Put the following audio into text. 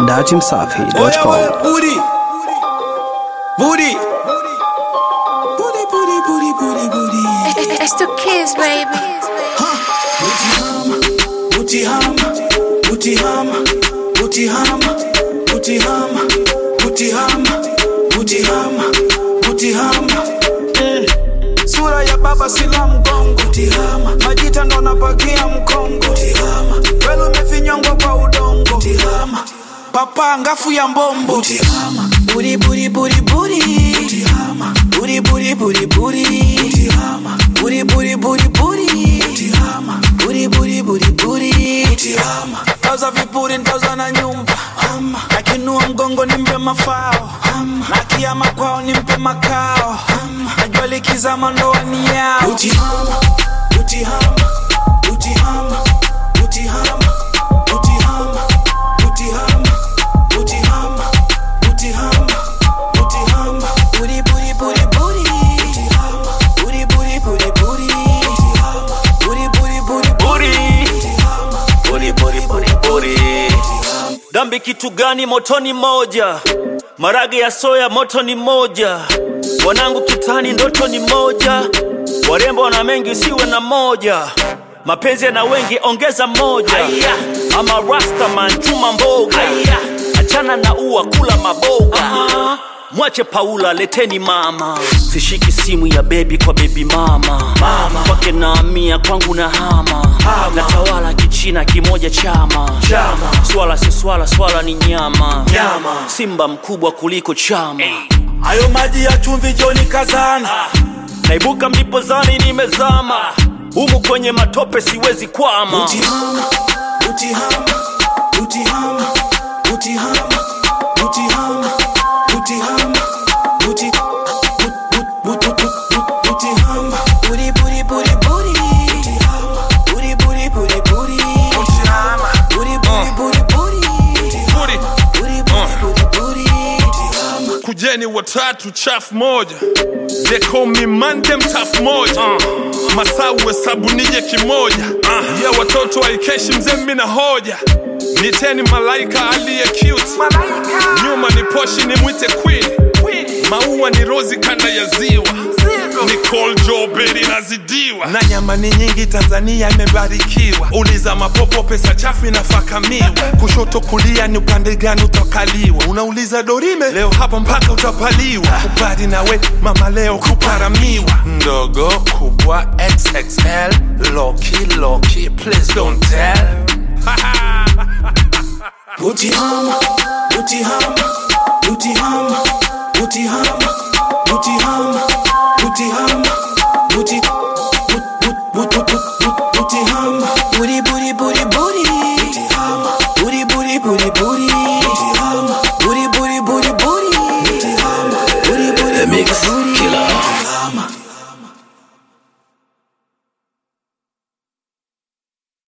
datimsafi.com. Booty. Booty. Booty, booty, booty, booty, booty. It's the kids, baby. Booty hama, booty hama, booty hama, booty hama, booty hama, booty hama, booty hama. Mm. Sura ya baba sila mgongo Booty hama. Majita ndo napakia mkongo Booty hama. Welu umefinyongwa kwa udongo Booty hama. Papa ngafu ya mbombo Booty hama. Booty booty booty booty Booty hama. Booty booty booty booty Booty hama. Booty booty booty booty Booty hama. Booty booty booty booty Booty hama. Tauza vipuri ntauza na nyumba Hama. Akinua mgongo nimpe mafao Hama. Na kiama kwao nimpe makao Hama. Najua likizama ndoani yao Booty hama. Booty hama. Booty hama. Booty hama. Booty hama. Booty hama. Booty hama. Booty hama. Booty hama. Booty booty booty booty Booty hama. Booty booty booty booty Booty hama. Booty booty booty Booty. Booty hama. Booty, booty, booty, booty. Dhambi kitu gani? Moto ni moja, marage ya soya moto ni moja, wanangu kitani ndoto ni moja, warembo na mengi usiwe na moja, mapenzi yana wengi ongeza moja, ama rastaman chuma mboga, achana na ua kula maboga Mwache Paula, leteni mama, sishiki simu ya bebi kwa bebi mama, mama. kwake naamia kwangu na hama, natawala kichina kimoja chama, chama. swala si swala, swala ni nyama, nyama. simba mkubwa kuliko chama Hayo maji ya chumvi joni kazana naibuka mlipozani nimezama humu kwenye matope siwezi kwama Booty hama, booty hama, booty hama, booty hama, booty hama, booty hama, booty, boot, boot, boot, boot, boot, boot, booty hama, booty, booty, booty, booty, booty hama, booty, booty, booty, booty, booty hama, booty, booty, booty, booty, booty Booty. booty, booty, booty, booty, booty hama. kujeni watatu chafu moja they call me mandem taf moja uh. masau hesabu nije kimoja uh. ya watoto waikeshi mzee mimi na hoja niteni malaika aliye cute nyuma ni poshi ni mwite queen maua ni rozi kanda ya ziwa Nicole Joberi nazidiwa na nyama ni nyingi Tanzania imebarikiwa. Uliza mapopo, pesa chafu inafakamiwa. Kushoto kulia ni upande gani utakaliwa? Unauliza Dorime, leo hapa mpaka utapaliwa. Kubali nawe mama, leo kuparamiwa. Ndogo kubwa XXL, loki loki, please don't tell. Booty hama, booty hama, booty hama, booty hama, booty hama,